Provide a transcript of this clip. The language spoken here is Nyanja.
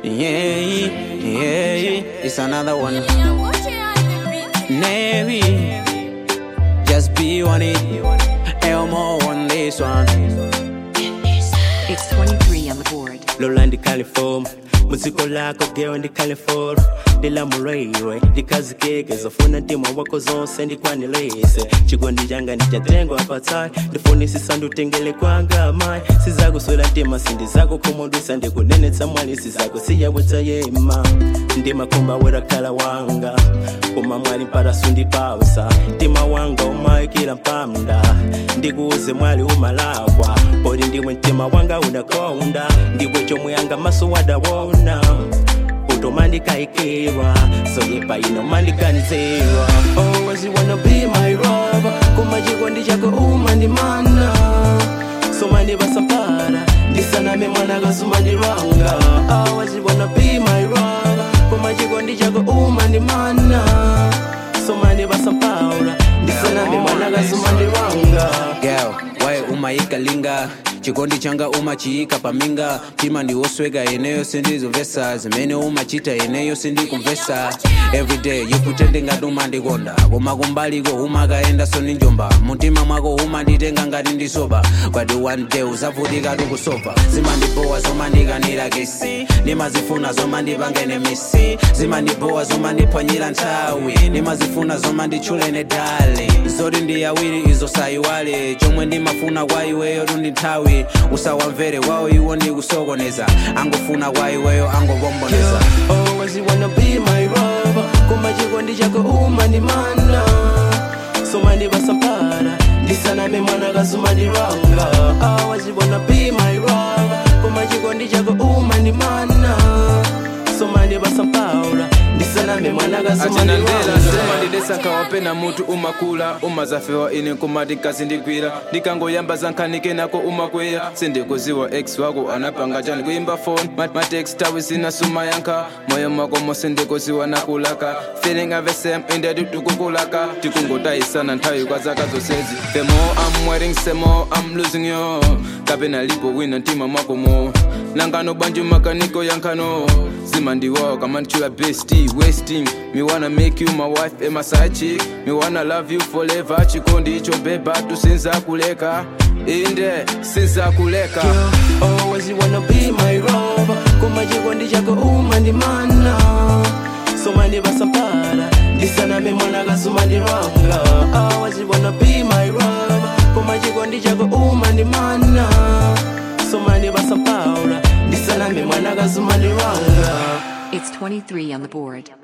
Yeah, yeah, it's another one. Navy, just be on it. Elmo on this one. It's 23 on the board. Lola ndi California muziko lako geo ndi California ndilamulaiwe ndikazikeke zofuna mtima wako zonse ndikwanilese chikondi changa ndichatengwa patsai ndifunisisa ndutengele kwanga mai sizakuswela mtima sindizako khumudwisa ndikunenetsa mwali sizako siyabwetsa yema ndimakhumba werakhala wanga koma mwali mpata sundipausa mtima wanga umayikila mpamda ndikuuze mwali umalakwa poti ndiwe mtima wanga unakonda ndiwe chomwe anga maso wadawona utomandikaikirwa soyepa inomandikanizirwa always wanna be my lover koma chikondi chako umandimana somandivasampara ndisaname mwana kasumandirwanga always wanna be my lover koma chikondi chako umandimana somandivasampara ndisaname mwana kasumandirwanga Girl, wae umayikalinga chikondi changa umachiyika paminga tima ndiwosweka eneyo sindizomvesa zimene umachita eneyo sindikumvesa everyday yikutende ngati umandikonda koma kumbaliko umakaenda soninjomba mumtima mwako umanditenga ngati ndisoba but one day uzavutika tikusopa zimandipowa zomandikanira kesi ndimazifuna zomandipangene misi zimandipowa zomandiphwanyira nthawi ndimazifuna zomanditchulene dale zoti ndi awiri izo sayiwale chomwe ndimafuna kwa iweyo tundi nthawi usawamvere wawo iwo ndikusokoneza angofuna kwa iweyo angokomboneza always wanna be my lover koma chikondi chako umandimana somandivasampara ndisaname mwana kasumandirwanga always wanna be my lover koma chikondi chako umandimana somandivasampara ndisaname mwana achanandela kasumandirwanga zimandidesa nkawapena mutu umakula umazafewa ine nkumati nkazindigwira ndikangoyamba zankhanike nako umakweya sindikuziwa ex wako anapanga chani kuimba phone matext tawi sina suma yankha moyo mwako mose ndikuziwa nakulaka feeling ave same inde tikukulaka tikungotayisana nthawi kwa zaka zonsezi the more i'm waiting the more i'm losing you kapena lipo wina mtima mwako mo nangano banjo makaniko yankhano zimandiwawa kamantchula bestie wasting me wanna make you my wife and my side chick me wanna love you forever chikondi icho beba tusinza kuleka inde sinza kuleka always wanna be my lover koma chikondi chako umandimana somandivasampara ndisaname mwana kasumandirwanga always wanna be my lover koma chikondi chako umandimana somandivasampara ndisaname mwana kasumandirwanga It's 23 on the board.